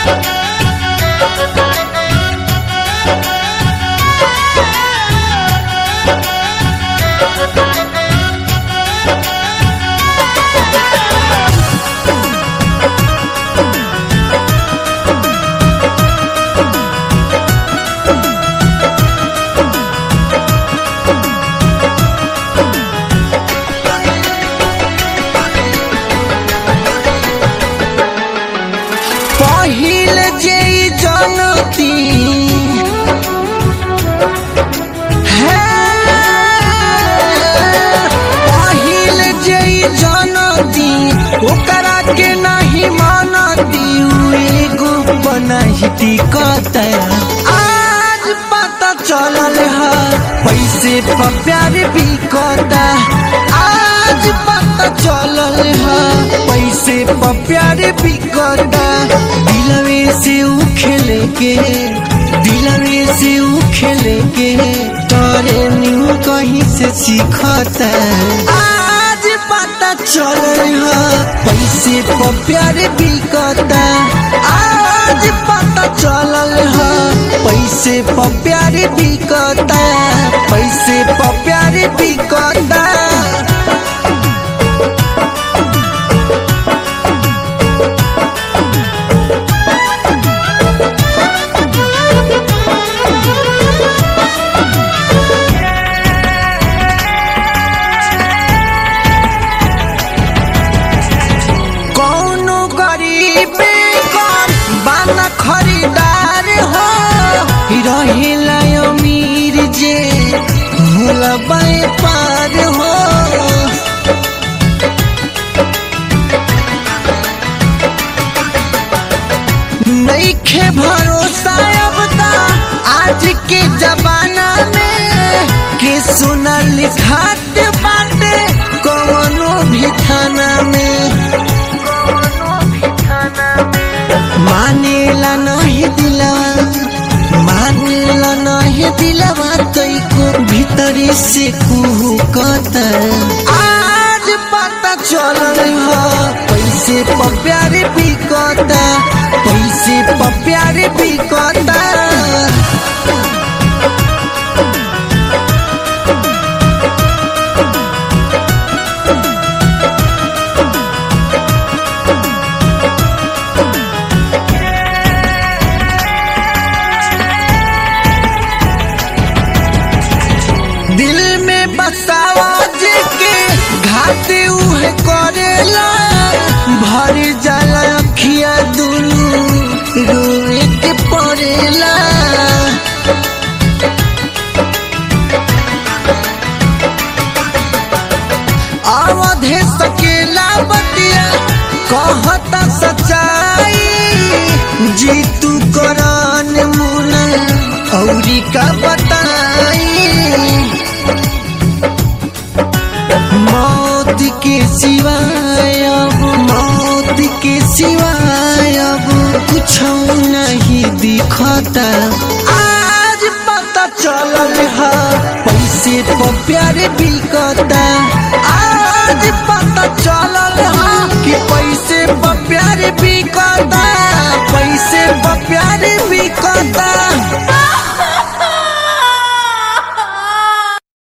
पहिल जे जनती पहिल जे जनती ओकरा के नहीं मानती उ एगो बनहिती कत आज पता चलल है पैसे पर प्यार भी कता आज पता चलल है पैसे पर प्यार भी कता दिलवे से उ खेले के दिलवे से उ खेले के तोरे न्यू कहीं से सीखता आज पता चलल है पैसे पर प्यार भी कता आज पता चलल है पैसे पर प्यार भी कता पैसे पर प्यार भी कता कौनो गरीब कम बाना खरीदार हो रहेला अमीर जे होला पार हो नईखे भरोसा अब ता आज के जमाना में के सुना लिखात बाटे कौनो भी थाना में मानेला नहीं दिलवा मानेला नहीं दिलवा तई को भीतरी से कुहू कत आज पता चलल है पैसे पर प्यार भी कता पैसे पर प्यार भी कता दिल में बसावा जे के घाट उहे करेला भर जाला अखिया दुनू रोए के पड़ेला अवधे सकेला बतिया कहता सच्चाई जीतू करान मुना औरी का बताई मौत के सिवाय अब मौत के सिवाय अब कुछ नहीं दिखता आज पता चलल है पैसे पर प्यार बिकता आज पता चलल है कि पैसे पर प्यार बिकता पैसे पर प्यार बिकता